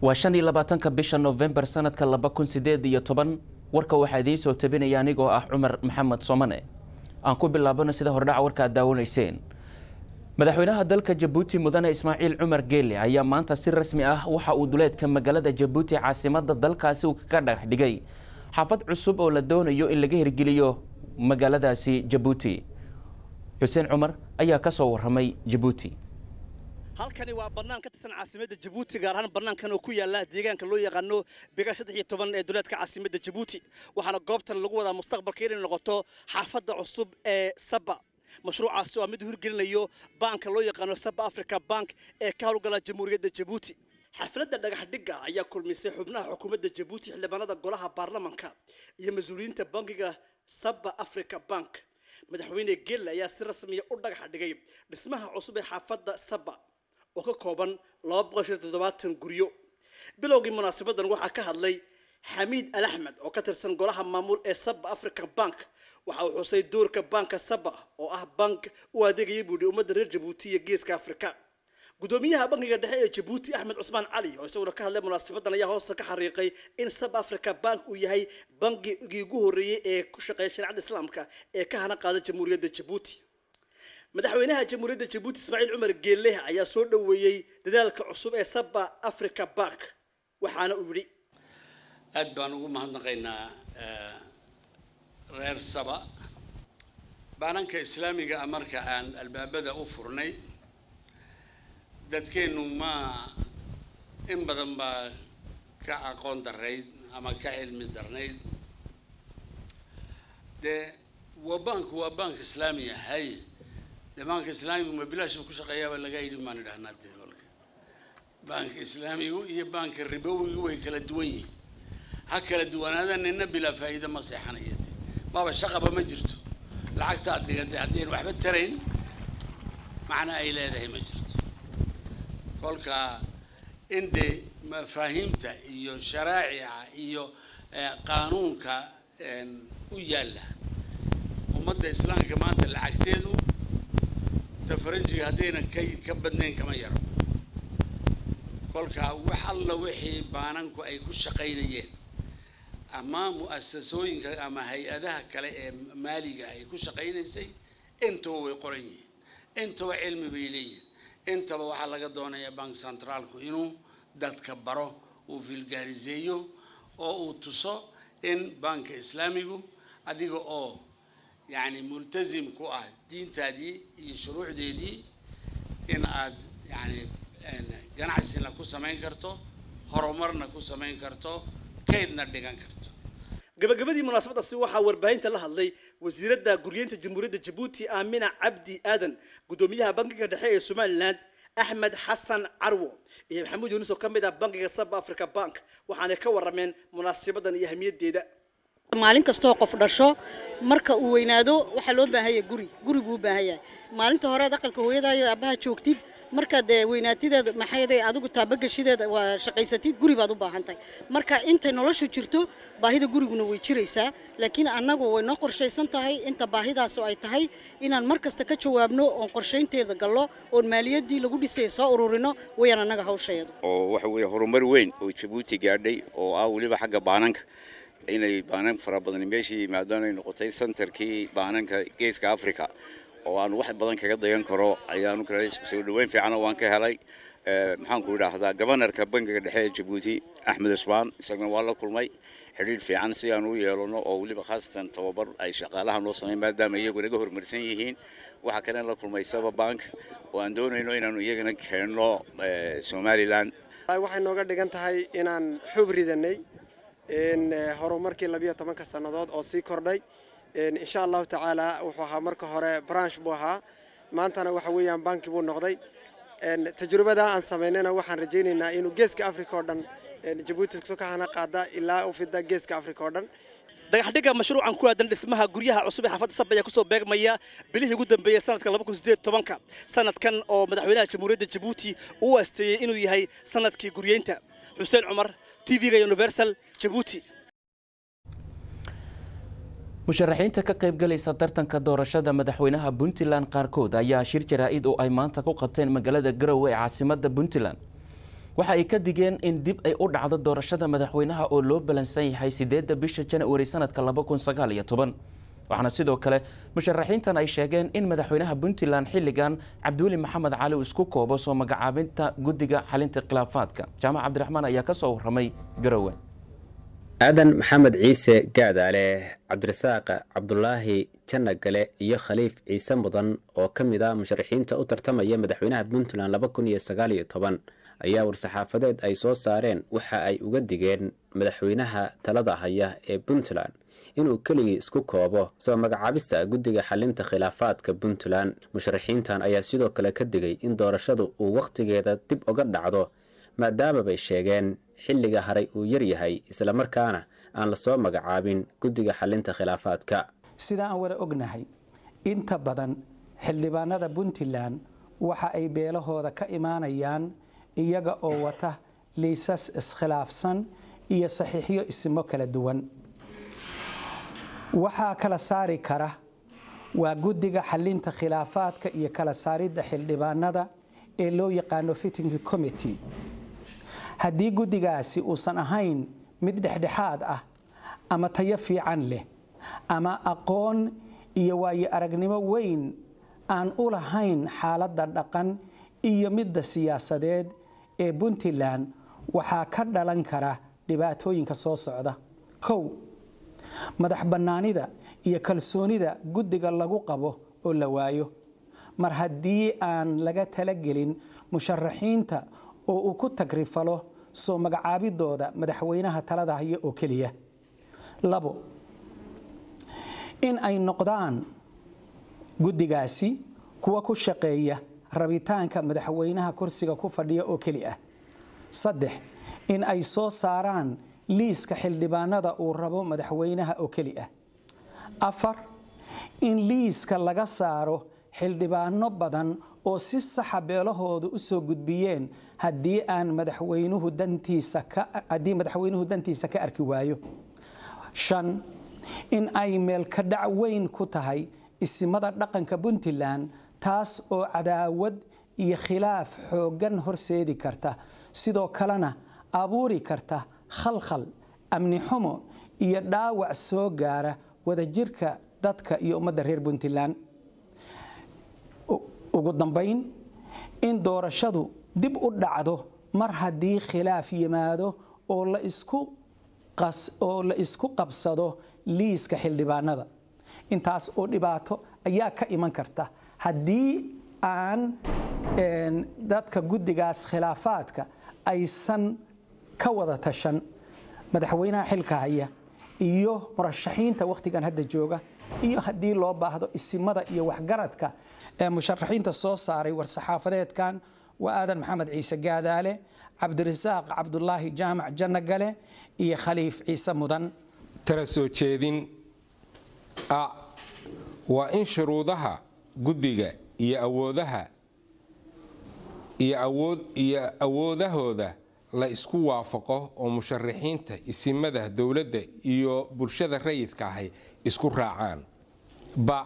waa shan iyo labaatanka bisha novembar sanadka laba kun sideed iyo toban warka waxaa idiin soo tabinaya anigoo ah cumar maxamed somane aan ku bilaabano sida hordhaca warka aad daawanayseen madaxweynaha dalka jabuuti mudane ismaaciil cumar geele ayaa maanta si rasmi ah waxa uu duleedka magaalada jabuuti caasimada dalkaasi uu kaga dhagax dhigay xaafad cusub oo la doonayo in laga hirgeliyo magaaladaasi jabuuti xuseen cumar ayaa ka soo waramay jabuuti halkani waa bannaan ka tirsan caasimadda jabuuti gaar ahaan bannaankan oo ku yaala deegaanka loo yaqaano biga saddex iyo toban ee duleedka caasimadda jabuuti waxaana goobtan lagu wadaa mustaqbalka inay noqoto xaafadda cusub ee saba mashruucaasi waa mid hirgelinayo baanka loo yaqaano saba africa bank ee ka howlgala jamhuuriyadda jabuuti xafladda dhagax dhigga ayaa kulmisay xubnaha xukuumadda jabuuti xildhibaanada golaha baarlamanka iyo mas-uuliyiinta bankiga saba africa bank madaxweyne gelle ayaa si rasmiya u dhagax dhigay dhismaha cusub ee xaafadda saba oo ka kooban laba boqol shan toddobaatan guryo bilowgii munaasabadan waxaa ka hadlay xamiid al axmed oo ka tirsan golaha maamul ee saba african bank waxa uu xusay doorka banka saba oo ah bank u adeegaya buudhi ummadda reer jabuuti iyo geeska afrika gudoomiyaha bankiga dhexe ee jabuuti axmed cusmaan cali oo isaguna ka hadlay munaasabadan ayaa hoosta ka xariiqay in sab africa bank uu yahay bankigii ugu horreeyey ee ku shaqeeya shareecada islaamka ee ka hana qaada jamhuuriyadda jabuuti madaxweynaha jamhuuriyadda jabuuti ismaaciil cumar geelle ayaa soo dhoweeyey dadaalka cusub ee saba africa bank waxaana uu yidhi aad baan ugu mahadnaqaynaa reer saba baananka islaamiga ah marka aan albaabada u furnay dadkeennu ma in badan baa ka aqoon darayd ama ka cilmi darnayd dee waa banku waa bank islaamiya hay dee banka islaamigu ma bilaashba ku shaqeeyaaba laga yidhi maan idhahnaa dee kolka banka islaamigu iyo banka ribowigu way kala duwan yihiin ha kala duwanaada nina bilaa faa'iida ma seexanaya dee maaba shaqaba ma jirto lacagta aad dhigatay haddayn waxba tarayn macna ay leedahay ma jirto kolka in dee mafaahiimta iyo sharaacica iyo qaanuunka u yaalla ummadda islaamka maanta lacagteedu ta faranjiga haddayna ka ka badnayn kama yaro kolka wax alla wixii baananku ay ku shaqaynayeen ama mu'asasooyinka ama hay-adaha kale ee maaliga ay ku shaqaynaysay intaba way qoran yihiin intaba cilmi bay leeyihin intaba waxaa laga doonayaa bank centraalku inuu dadka baro uu filgaariseeyo oo uu tuso in banka islaamigu adiga oo yacni multazim ku ah diintaadii iyo shuruucdeedii in aad yacni ganacsina ku samayn karto horumarna ku samayn karto kaydna dhigan karto gabagabadii munaasabadaasi waxaa warbaahinta la hadlay wasiiradda guryeynta jamhuuriyadda jabuuti aamina cabdi aadan gudoomiyaha bankiga dhexe ee somalilan axmed xasan carwo iyo maxamuud yuunus oo ka mid ah bankiga saba africa bank waxaanay ka warameen munaasabadan iyo ahmiyaddeeda maalin kastoo qof dhasho marka uu weynaado waxaa loo baahanya guri guri buu u baahan yahay maalinta horead aqalka hooyadaayo aabbaha joogtid markaad weynaatideed maxayday adigu taabagashideed waa shaqaysatid guri baad u baahan tahay marka intay noloshu jirto baahida guriguna way jiraysaa laakiin annagu way noo qorshaysan tahay inta baahidaas ay tahay inaan mar kasta ka jawaabno oon qorshaynteeda gallo oon maaliyaddii lagu dhisay soo ururino wayaan annaga hawsheedu oo waxa weeye horumar weyn oo jabuuti gaadhay oo ah weliba xagga baananka inay baanan fara badan meeshii yimaadaan ay noqotay centerkii baananka geeska africa oo aan wax badan kaga dayan karo ayaanu kale soo dhaweyn fiican waan ka helay maxaan ku idhaahdaa gobanarka bankiga dhexe ee jabuuti axmed cusmaan isaguna waa la kulmay xidhiidh fiican si aan u yeelano oo weliba khaasatan tababar ay shaqaalaha noo sameyn maadaama iyagu naga horumarsan yihiin waxaa kale la kulmay saba bank oo aan doonayno inaanu iyagana keenno somalilan waxay nooga dhigan tahay inaan xub ridanay horumarkii labiyo tobanka sannadood oo sii kordhay insha allahu tacaala wuxuu ahaa marka hore branch buu ahaa maantana waxa weeyaan banki buu noqday tajrubada aan samaynayna waxaan rajaynaynaa inuu geeska africa oo dhan jabuuti ka hana qaada ilaa u fida geeska africa oo dhan dhagaxdhigga mashruucan ku aadan dhismaha guryaha cusub ee xaafadda saba ayaa kusoo beegmaya bilihii ugu dambeeyey sanadka laba kun sideed tobanka sanadkan oo madaxweynaha jamhuuriyadda jabuuti uu aasteeyey inuu yahay sanadkii guryeynta xuseen cumar t v-ga universal jabuuti musharaxiinta ka qaybgalaysa tartanka doorashada madaxweynaha puntland qaarkood ayaa shir jaraa-id oo ay maanta ku qabteen magaalada garowe ee caasimada puntland waxa ay ka digeen in dib ay u dhacdo doorashada madaxweynaha oo loo balansan yahay sideedda bisha janawari sanadka laba kun sagaal iyo toban waxaana sidoo kale musharaxiintan ay sheegeen in madaxweynaha puntland xilligan cabdiweli maxamed cali uu isku koobo soo magacaabinta guddiga xalinta khilaafaadka jaamac cabdiraxmaan ayaa ka soo warramay garowe aadan maxamed ciise gaadaale cabdirasaaq cabdulaahi jannagale iyo khaliif ciise mudan oo ka mid ah musharaxiinta u tartamaya madaxweynaha puntland laba kun iyo sagaal iyo toban ayaa war-saxaafadeed ay soo saareen waxa ay uga digeen madaxweynaha talada haya ee puntland inuu keligii isku koobo soo magacaabista guddiga xalinta khilaafaadka puntland musharaxiintan ayaa sidoo kale ka digay in doorashadu uu wakhtigeeda dib uga dhacdo maadaama bay sheegeen xilliga haray uu yaryahay islamarkaana aan lasoo magacaabin guddiga xalinta khilaafaadka sida aan wada ognahay inta badan xildhibaanada puntland waxa ay beelahooda ka imaanayaan iyaga oo wata liisas iskhilaafsan iyo saxiixyo isimo kala duwan waxaa kala saari kara waa guddiga xalinta khilaafaadka iyo kala saaridda xildhibaanada ee loo yaqaano fitting committee haddii guddigaasi uusan ahayn mid dhexdhexaad ah ama tayo fiican leh ama aqoon iyo waayo aragnimo weyn aan u lahayn xaaladda dhaqan iyo midda siyaasadeed ee puntland waxaa ka dhalan kara dhibaatooyinka soo socda kow madax bannaanida iyo kalsoonida guddiga lagu qabo oo la waayo mar haddii aan laga talagelin musharaxiinta oo uu ku tagrifalo soo magacaabidooda madaxweynaha talada haya oo keliya labo in ay noqdaan guddigaasi kuwa ku shaqeeya rabitaanka madaxweynaha kursiga ku fadhiya oo keli ah saddex in ay soo saaraan liiska xildhibaanada uu rabo madaxweynaha oo keli ah afar in liiska laga saaro xildhibaano badan oo si saxa beelahooda u soo gudbiyeen haddii aan madaxweynuhu dantiisa ka haddii madaxweynuhu dantiisa ka arki waayo shan in ay meelka dhac weyn ku tahay isimada dhaqanka puntland taas oo cadaawad iyo khilaaf xooggan horseedi karta sidoo kalena abuuri karta khalkhal amni xumo iyo dhaawac soo gaara wadajirka dadka iyo ummadda reer puntland ugu dambayn in doorashadu dib u dhacdo mar haddii khilaaf yimaado oo la isku oo la isku qabsado liiska xildhibaanada intaas oo dhibaato ayaa ka iman karta haddii aan dadka guddigaas khilaafaadka aysan ka wada tashan madaxweynaha xilka haya iyo murashaxiinta wakhtigan hadda jooga iyo haddii loo baahdo isimada iyo waxgaradka ee musharaxiinta soo saaray war-saxaafadeedkan waa aadan maxamed ciise gaadaale cabdirasaaq cabdulaahi jaamac jannagale iyo khaliif ciise mudan tala soo jeedin a waa in shuruudaha guddiga iyo awoodaha iyo awood iyo awoodahooda la isku waafaqo oo musharaxiinta isimada dowladda iyo bulshada rayidka ahi isku raacaan ba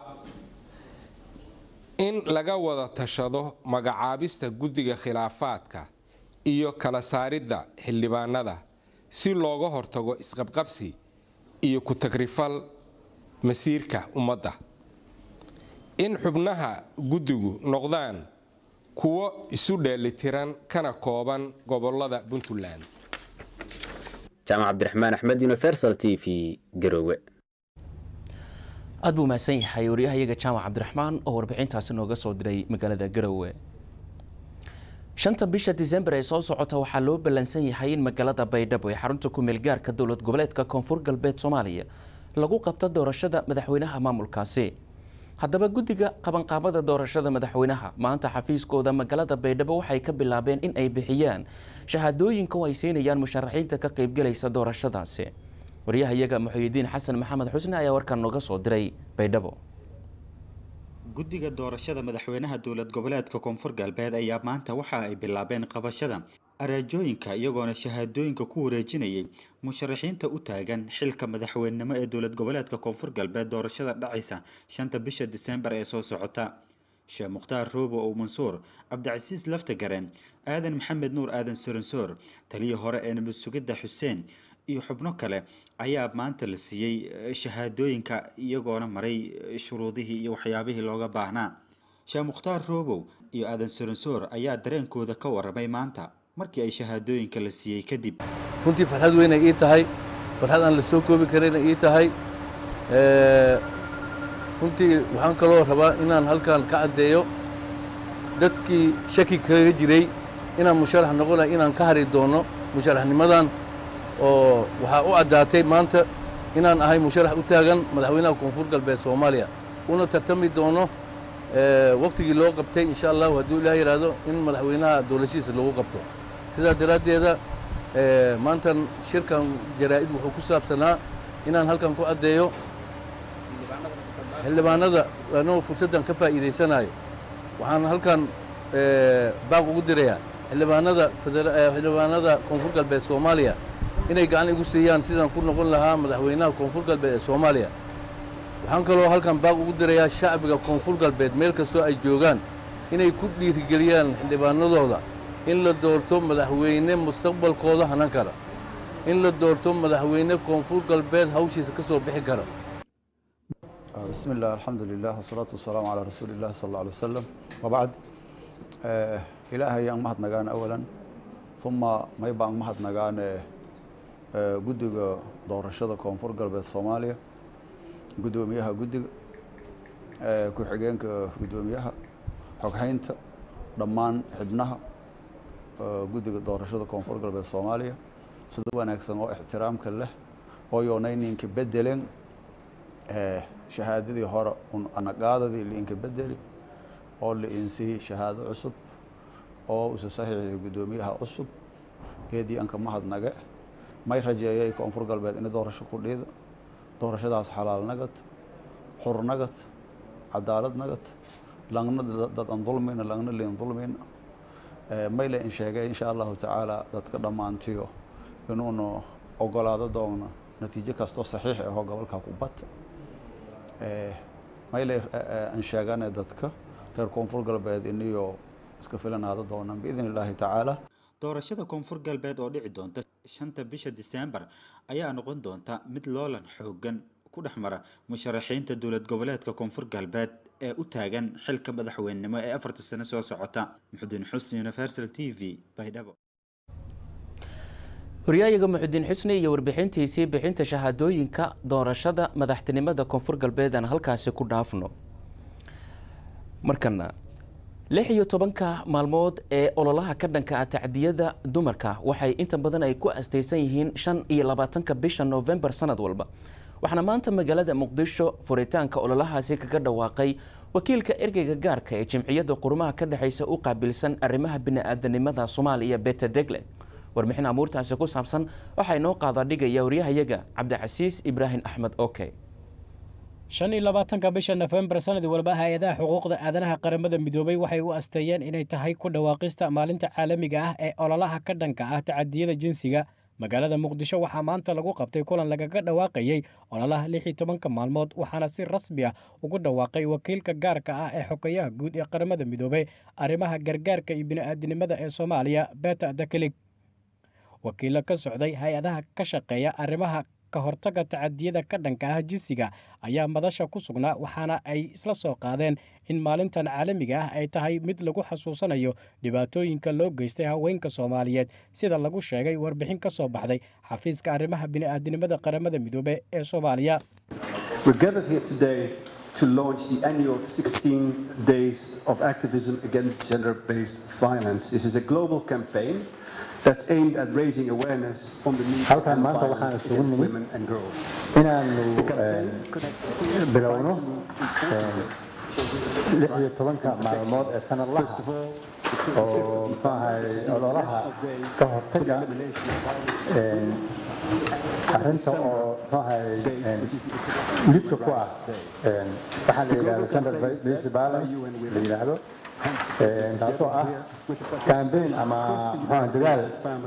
in laga wada tashado magacaabista guddiga khilaafaadka iyo kala saaridda xildhibaanada si looga hortago isqabqabsi iyo ku-tagrifal masiirka ummadda in xubnaha guddigu noqdaan kuwo isu dheelitiran kana kooban gobolada puntland jaamac cabdiraxmaan axmed universal t v garowe aad buu mahadsan yahay waryahayaga jaamac cabdiraxmaan oo warbixintaasi nooga soo diray magaalada garowe shanta bisha disembar ee soo socota waxaa loo ballansan yahay in magaalada baydhabo ee xarunta ku-meel gaarka dowlad goboleedka koonfur galbeed soomaaliya lagu qabto doorashada madaxweynaha maamulkaasi haddaba guddiga qabanqaabada doorashada madaxweynaha maanta xafiiskooda magaalada baydhabo waxay ka bilaabeen in ay bixiyaan shahaadooyinka oo ay siinayaan musharaxiinta ka qaybgelaysa doorashadaasi waryahayaga muxuyidiin xasan maxamed xusne ayaa warkan nooga soo diray baydhabo guddiga doorashada madaxweynaha dowlad goboleedka koonfur galbeed ayaa maanta waxa ay bilaabeen qabashada araajooyinka iyagoona shahaadooyinka ku wareejinayay musharaxiinta u taagan xilka madaxweynenimo ee dowlad goboleedka koonfur galbeed doorashada dhacaysa shanta bisha diseembar ee soo socota sheekh mukhtaar roobo ow mansuur cabdicasiis laftagareen aadan maxamed nuur aadan soronsoor taliya hore ee nabad sugidda xuseen iyo xubno kale ayaa maanta la siiyey shahaadooyinka iyagoona maray shuruudihii iyo waxyaabihii looga baahnaa sheekh mukhtaar roobow iyo aadan soronsoor ayaa dareenkooda ka waramay maanta markii ay shahaadooyinka la siiyey kadib runtii farxad weynay ii tahay farxad aan la soo koobi karayna ii tahay runtii waxaan kaloo rabaa inaan halkan ka caddeeyo dadkii shaki kaga jiray inaan musharax noqonay inaan ka hari doono musharaxnimadan oo waxaa u caddaatay maanta inaan ahay musharax u taagan madaxweynaha koonfur galbeed soomaaliya una tartami doono waktigii loo qabtay insha allahu hadduu ilaah yidhaahdo in madaxweynaha dowlashihiisa lagu qabto sidaa daraaddeeda maantan shirkan jaraa'id wuxuu ku saabsanaa inaan halkan ku caddeeyo xildhibaanada anoo fursaddan ka faa'iidaysanayo waxaan halkan baaq ugu dirayaa xildhibaanada xildhibaanada koonfur galbeed soomaaliya inay gacan igu siiyaan sidaan ku noqon lahaa madaxweynaha koonfur galbeed ee soomaaliya waxaan kaloo halkan baaq ugu dirayaa shacbiga koonfur galbeed meel kastoo ay joogaan inay ku dhiirigeliyaan xildhibaanadooda in la doorto madaxweyne mustaqbalkooda hanan kara in la doorto madaxweyne koonfur galbeed hawshiisa ka soo bixi kara بسم الله الحمد لله والصلاة والسلام على رسول الله صلى الله عليه وسلم وبعد آه إلهي أن مهد نغان أولا ثم ما يبقى أن مهد نغان آه قدق دور الشدة كونفور قلب الصوماليا قدو ميها قدق آه كو حقينك قدو ميها حقحينت دمان حبنها آه قدق دور الشدة كونفور قلب الصوماليا سدوا نكسن واحترام كله ويونينين كبدلين آه shahaadadii hore un anaqaadadii liinka bedeli oo la insiyey shahaado cusub oo usa saxiixiyay guddoomiyaha cusub eedii anka mahadnage may rajeeyay koonfur galbeed ina doorasho ku dhiida doorashadaas xalaal nagad xur nagad cadaalad nagad langna dad an dulmina langna liin dulmina may la in sheegay insha allahu tacaala dadka dhammaantiyo inuuna ogolaado doona natiijo kastoo saxiix ahoo gobolka ku bata mayle aan sheegane dadka reer koonfur galbeed iniyo iska filanaada doonaan biidn illaahi tacaala doorashada koonfur galbeed oo dhici doonta shanta bisha diseembar ayaa noqon doonta mid loolan xoogan ku dhex mara musharaxiinta dowlad goboleedka koonfur galbeed ee u taagan xilka madaxweynenimo ee afarta sano soo socota muxudiin xusni universal t v baydhabo horyaayaga muxudiin xusni iyo warbixintiisii bixinta shahaadooyinka doorashada madaxtinimada koonfur galbeed aan halkaasi ku dhaafno markana lix iyo tobanka maalmood ee ololaha ka dhanka ah tacdiyada dumarka waxay inta badan ay ku astaysan yihiin shan iyo labaatanka bisha noofembar sanad walba waxaana maanta magaalada muqdisho furitaanka ololahaasi kaga dhawaaqay wakiilka ergeyga gaarka ee jimciyadda qurumaha ka dhexeysa u qaabilsan arrimaha bini-aadanimada soomaaliya beta degle warbixin amuurtaasi ku saabsan waxaa inoo qaada dhigaya waryahayaga cabdicasiis ibraahim axmed oke shan iyo labaatanka bisha nofembar sanad walba hay-adaha xuquuqda aadanaha qaramada midoobay waxay u asteeyeen inay tahay ku dhawaaqista maalinta caalamiga ah ee ololaha ka dhanka ah tacadiyada jinsiga magaalada muqdisho waxaa maanta lagu qabtay kulan lagaga dhawaaqayey ololaha lix iyo tobanka maalmood waxaana si rasmi ah ugu dhawaaqay wakiilka gaarka ah ee xogeyaha guud ee qaramada midoobey arrimaha gargaarka iyo bini'aadinimada ee soomaaliya beta dakelig wakiilo ka socday hay-adaha ka shaqeeya arrimaha ka hortagga tacadiyada ka dhanka ah jinsiga ayaa madasha ku sugnaa waxaana ay isla soo qaadeen in maalintan caalamiga ah ay tahay mid lagu xasuusanayo dhibaatooyinka loo geystay haweenka soomaaliyeed sida lagu sheegay warbixin ka soo baxday xafiiska arrimaha bini'aadinimada qaramada midoobe ee soomaaliya to launch the annual 16 days of activism against gender-based violence. This is a global campaign that's aimed at raising awareness on the need to end violence against women and girls. inaanu bilowno lix iyo tobanka maalmood ee sanadlaha oo muxuu ahay ololaha ka hortaga arrinta oo muxuu ahay lidka ku ah waxaa la yidhahdo gender based violence la yidhaahdo taasoo ah kambeyn ama muxuu dadaal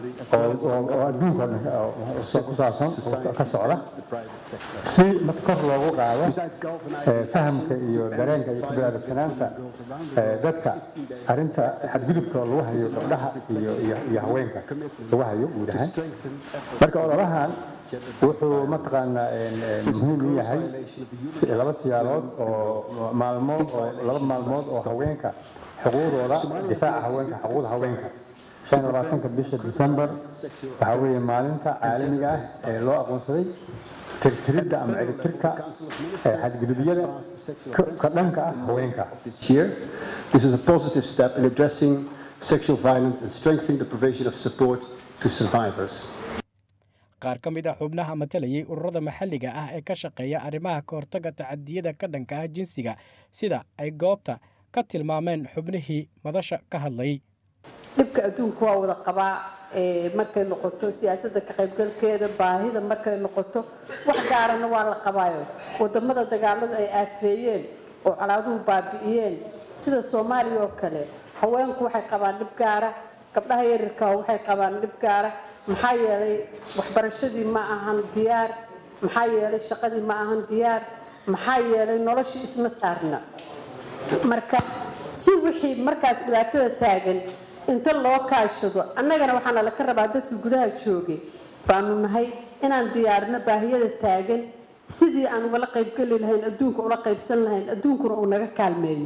oo adduunka ku saabsan oo ka socda si kor loogu qaado fahamka iyo dareenka iyo ku baraarugssanaanta dadka arrinta xadgudubka lagu hayo gabdhaha iyo iyo haweenka lagu hayo guud ahaan marka ololahan wuxuu mataqaanaa muhiim u yahay laba siyaalood oo maalmood oo laba maalmood oo haweenka xuquuqdooda difaaca haweenka xuquuqda haweenka shan iyo labaatanka bisha december waxaa weeye maalinta caalamiga ah ee loo aqoonsaday tirtiridda ama ciribtirka xadgudubyada ka dhanka ah haweenka This is a positive step in addressing sexual violence and strengthening the provision of support to survivors. qaar ka mid ah xubnaha matalayay ururada maxalliga ah ee ka shaqeeya arrimaha ka hortagga tacadiyada ka dhanka ah jinsiga sida ay goobta ka tilmaameen xubnihii madasha ka hadlayay dhibka adduunka waa wada qabaa markay noqoto siyaasadda ka qaybgalkeeda baahida markay noqoto wax gaarana waa la qabaayo wadamada dagaaladu ay aafeeyeen oo colaaduhu baabi'iyeen sida soomaaliya oo kale haweenku waxay qabaan dhib gaara gabdhaha yaryarka waxay qabaan dhib gaara maxaa yeelay waxbarashadii ma ahan diyaar maxaa yeelay shaqadii ma ahan diyaar maxaa yeelay noloshii isma saarna marka si wixii markaas dhibaatada taagan inta loo kaashado annagana waxaana laka rabaa dadka gudaha joogay baanu nahay inaan diyaarino baahiyada taagan sidii aan ugala qaybgeli lahayn adduunka ula qaybsan lahayn adduunkuna uu naga kaalmeeyo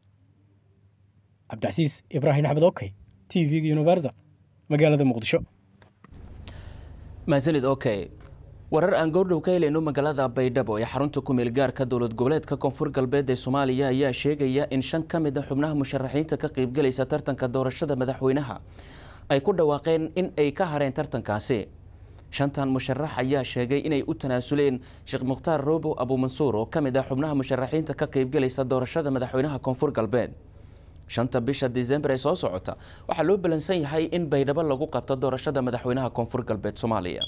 cabdicasiis ibraahim axmed okey t v-ga universal magaalada muqdisho mahadsanid okay warar aan goordhow ka helayno magaalada baydhabo ee xarunta kumeel gaarka dowlad goboleedka koonfur galbeed ee soomaaliya ayaa sheegaya in shan ka mid a xubnaha musharaxiinta ka qaybgelaysa tartanka doorashada madaxweynaha ay ku dhawaaqeen in ay ka hareen tartankaasi shantan musharax ayaa sheegay inay u tanaasuleen sheekh mukhtaar roobo abuumansuur oo ka mid ah xubnaha musharaxiinta ka qaybgelaysa doorashada madaxweynaha koonfur galbeed shanta bisha disembar ee soo socota waxaa loo balansan yahay in baydhabo lagu qabto doorashada madaxweynaha koonfur galbeed soomaaliya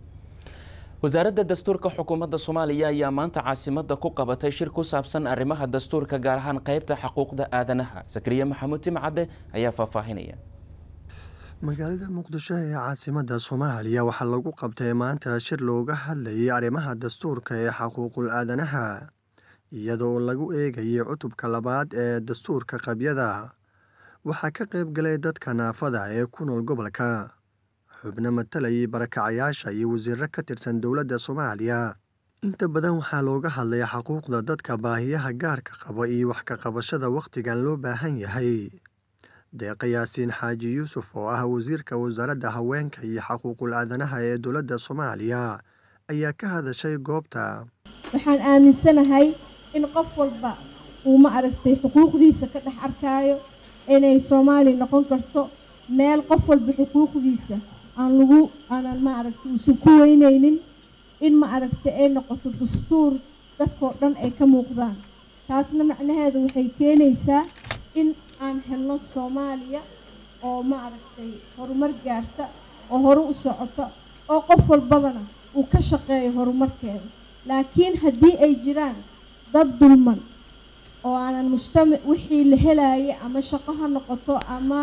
wasaaradda dastuurka xukuumadda soomaaliya ayaa maanta caasimada ku qabatay shir ku saabsan arrimaha dastuurka gaar ahaan qeybta xuquuqda aadanaha sakriye maxamuud timcadde ayaa faahfaahinaya magaalada muqdisho ee caasimada soomaaliya waxaa lagu qabtay maanta shir looga hadlayay arrimaha dastuurka ee xuquuqul aadanaha iyadoo lagu eegayay cutubka labaad ee dastuurka qabyada waxaa ka qayb galay dadka naafada ee ku nool gobolka xubno matalayay barakacayaasha iyo wasiiro ka tirsan dowladda soomaaliya inta badan waxaa looga hadlay xuquuqda dadka baahiyaha gaarka qaba iyo wax ka qabashada wakhtigan loo baahan yahay deeqa yaasiin xaaji yuusuf oo ah wasiirka wasaaradda haweenka iyo xuquuqul aadanaha ee dowladda soomaaliya ayaa ka hadashay goobta waxaan aaminsanahay in qof walba uu ma aragtay xuquuqdiisa ka dhex arkaayo inay soomaali noqon karto meel qof walba xuquuqdiisa aan lagu aanan ma aragtay uusan ku weynaynin in ma aragtay ay noqoto dastuur dadkoo dhan ay ka muuqdaan taasna macnaheedu waxay keenaysaa in aan helno soomaaliya oo ma aragtay horumar gaarta oo hore u socota oo qof walbabana uu ka shaqeeyo horumarkeeda laakiin haddii ay jiraan dad dulman oo aanan mujtamac wixii la helaaya ama shaqo ha noqoto ama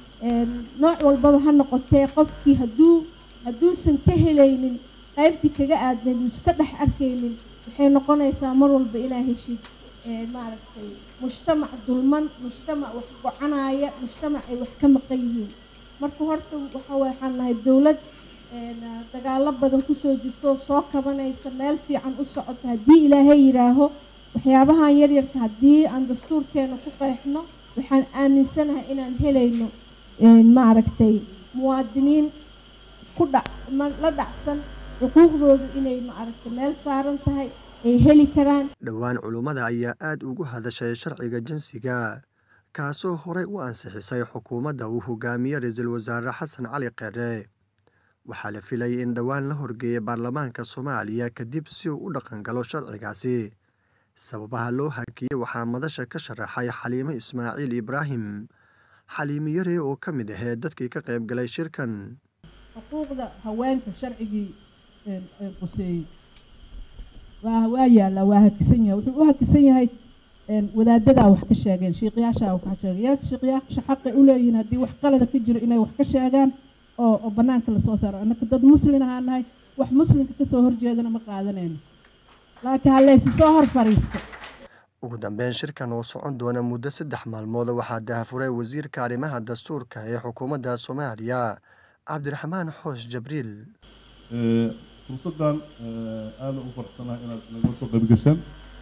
nooc walbaba ha noqotee qofkii hadduu hadduusan ka helaynin qaybtii kaga aadnayd uu iska dhex arkaynin waxay noqonaysaa mar walba inaa heshid maaragtay mujtamac dulman mujtamac wax gocanaya mujtamac ay wax ka maqan yihiin marka horta waxa waxaan nahay dowlad dagaalo badan kusoo jirto soo kabanaysa meel fiican u socota haddii ilaahay yidhaaho waxyaabahan yaryarka haddii aan dastuurkeena ku qeexno waxaan aaminsanahay inaan helayno maaragtay muwaadiniin ku dhac la dhacsan xuquuqdoodu inay maaragtay meel saaran tahay ay heli karaan dhowaan culummada ayaa aada ugu hadashay sharciga jinsiga kaasoo horey u ansixisay xukuumadda uu hogaamiye ra-iisul wasaare xasan cali kheere waxaa la filayay in dhowaan la horgeeyay baarlamaanka soomaaliya kadib si uu u dhaqan galo sharcigaasi sababaha loo hakiyey waxaa madasha ka sharaxay xaliimo ismaaciil ibraahim xaliimo yare oo ka mid ahee dadkii ka qayb galay shirkan xuquuqda haweenka sharcigii quseeyey waa waa yaallaa waa hakisan yahay wuxuu u hakisan yahay wadaadadaa wax ka sheegeen shiiqyaashaa wax ka sheegeen yaas shiiqyaasha xaqay u leeyihiin haddii wax qalada ka jiro inay wax ka sheegaan oo oo bannaanka lasoo saaro annaka dad muslin ahaan nahay wax muslimka kasoo horjeedana ma qaadanayno laakiin ha laysi soo hor fadhiisto ugu dambeyn shirkan oo socon doona muddo saddex maalmood waxaa dahafuray wasiirka arrimaha dastuurka ee xukuumadda soomaaliya cabdiraxmaan xoos jabriil fursaddan aada u faraxsanahay inaad naga soo qayb gashaan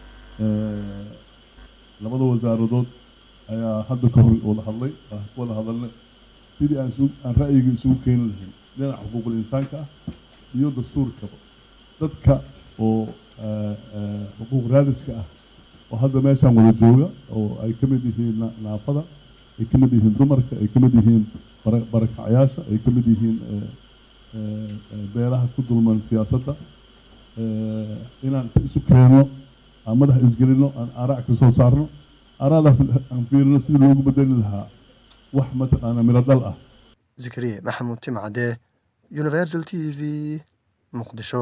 labada wasaaradood ayaa hadda ka hor wada hadlay wada hadalnay sidii aan isu aan ra'yiga isugu keeni lahayn dhinaca xuquuqul insaanka ah iyo dastuurkaba dadka oo xuquuq raadiska ah oo hadda meeshaan wada jooga oo ay ka mid yihiin naafada ay ka mid yihiin dumarka ay ka mid yihiin barakacyaasha ay ka mid yihiin beelaha ku dulman siyaasadda inaan isu keenno aan madax isgelino aan arac ka soo saarno aradaas aan fiirino sidii loogu bedeli lahaa wax mataqaana miro dhal ah zikriye maxamuud timcade universal t v muqdisho